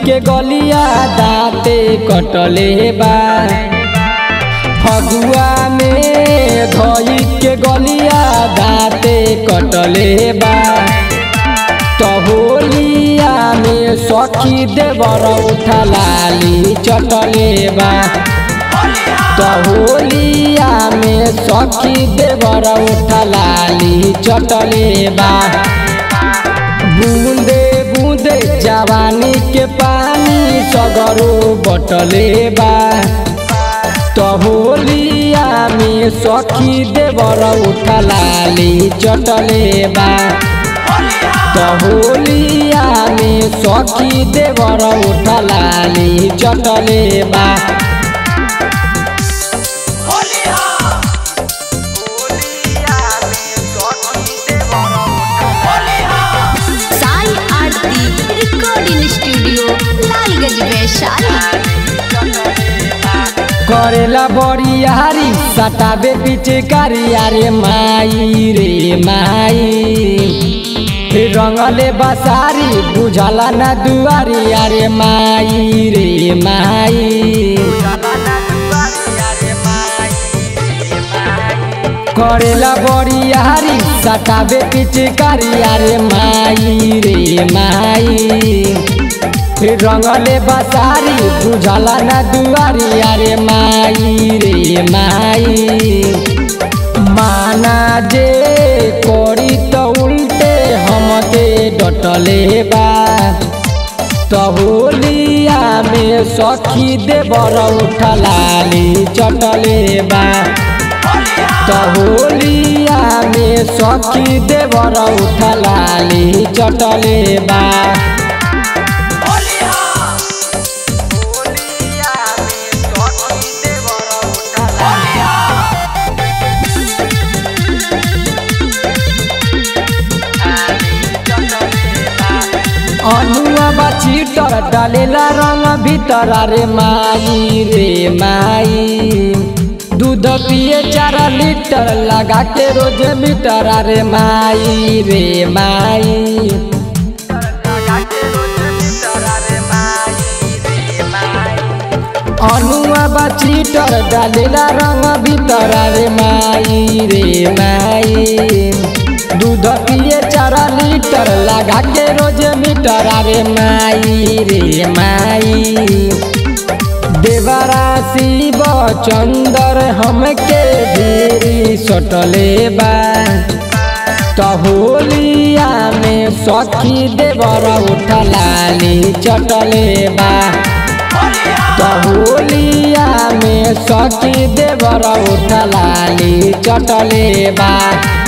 के गलिया दाते कटले बा फगुआ में धई के गलिया दाते कटले बा होलिया में सखी देवर उठा लाली चटले बा होलिया में सखी देवर उठा लाली चटले बा बूंदे बूंदे जवानी के पानी सगरो बटले बा होलिया में सखी देवर उठा लाली चटले बा होलिया में सखी देवर उठा लाली चटले बा साई आरती रिकॉर्डिंग स्टूडियो लालगंज वैशाली करेला बड़ी यारी सटाबे पीछे कारी अरे माई रे माई रंगले बसारी बुझला ना दुआरी अरे माई रे माई करेला बड़ी यारी सटाबे पीछे कारी अरे माई रे माई रंगले बसारी बुझला ना दुआरी अरे माई रे माई माना जे करी तो उल्टे हमके डटले बा होलिया में सखी देवर उठलाली चटले बा होलिया में सखी देवर उठलाली चटले बा अनुआ बा चीटर डालेला रंग भीतर रे माई रे माई दूध पिए चार लीटर लगा के रोज मीटर रे माई रे माई अनुआ बा चीटर डालेला रंग भीतर रे माई रे माई दूध पिए चार लीटर लगा के रोज मीटर रे माई रे माई देवरा शिव चंदर हमके भीरी सटले बा होलिया में सखी देवर उठलाली चटले बा होलिया में सखी देवर उठलाली चटले बा